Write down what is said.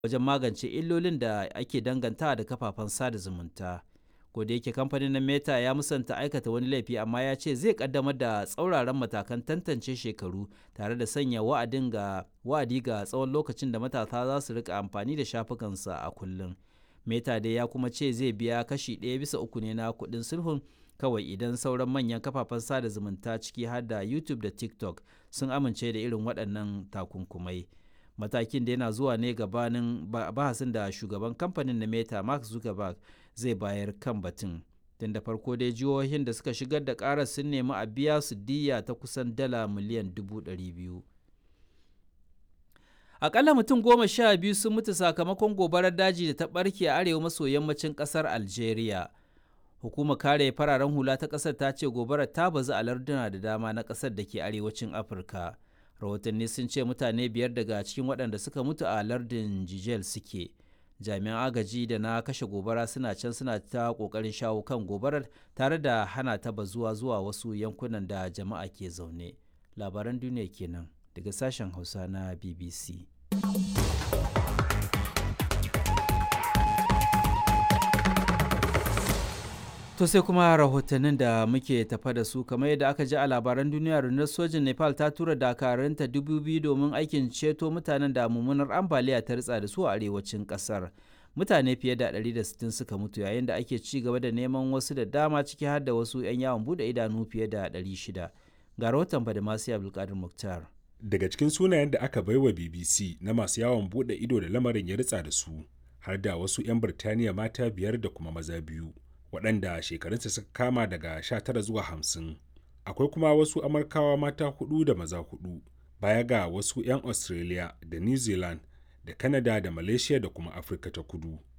wajen magance illolin da ake danganta da kafafen sada zumunta. ko da yake kamfanin na meta ya musanta aikata wani laifi amma ya ce zai kaddamar da tsauraran matakan tantance shekaru tare da sanya wa'adin ga wa'adi ga tsawon lokacin da matasa za su rika amfani da shafukansa a kullum meta dai ya kuma ce zai biya kashi ɗaya bisa uku ne na kuɗin sulhun kawai idan sauran manyan kafafen sada zumunta ciki har da youtube da tiktok sun amince da irin waɗannan takunkumai matakin da yana zuwa ne gabanin bahasin da shugaban kamfanin na meta mark zuckerberg zai bayar kan batun tun da farko dai jihohin da suka shigar da karar sun nemi a biya su diya ta kusan dala miliyan dubu ɗari biyu akalla mutum goma sha biyu sun mutu sakamakon gobarar daji da ta ɓarke a arewa maso yammacin ƙasar algeria hukumar kare fararen hula ta ƙasar ta ce gobarar ta bazu a larduna da dama na ƙasar da ke arewacin afirka rahotanni sun ce mutane biyar daga cikin waɗanda suka mutu a lardin jijel suke jami'an agaji da na kashe gobara suna can suna ta ƙoƙarin shawo kan gobarar tare da hana ta bazuwa zuwa wasu yankunan da jama'a ke zaune labaran duniya kenan daga sashen hausa na bbc To sai kuma rahotannin da muke tafa da su kamar yadda aka ji a labaran duniya rundunar sojin Nepal ta tura dakarunta dubu biyu domin aikin ceto mutanen da mummunar ambaliya ta ritsa da su a arewacin kasar. Mutane fiye da 160 suka mutu yayin da ake ci gaba da neman wasu da dama ciki har da wasu 'yan yawon bude idanu fiye da 600. Ga rahoton Badamasi Abdulkadir Muktar. Daga cikin sunayen da aka baiwa BBC na masu yawon bude ido da lamarin ya ritsa da su, har da wasu 'yan Birtaniya mata biyar da kuma maza biyu. waɗanda shekarunsa suka kama daga 19 zuwa 50 akwai kuma wasu amurkawa mata hudu da maza hudu baya ga wasu 'yan australia da new zealand da canada da malaysia da kuma afirka ta kudu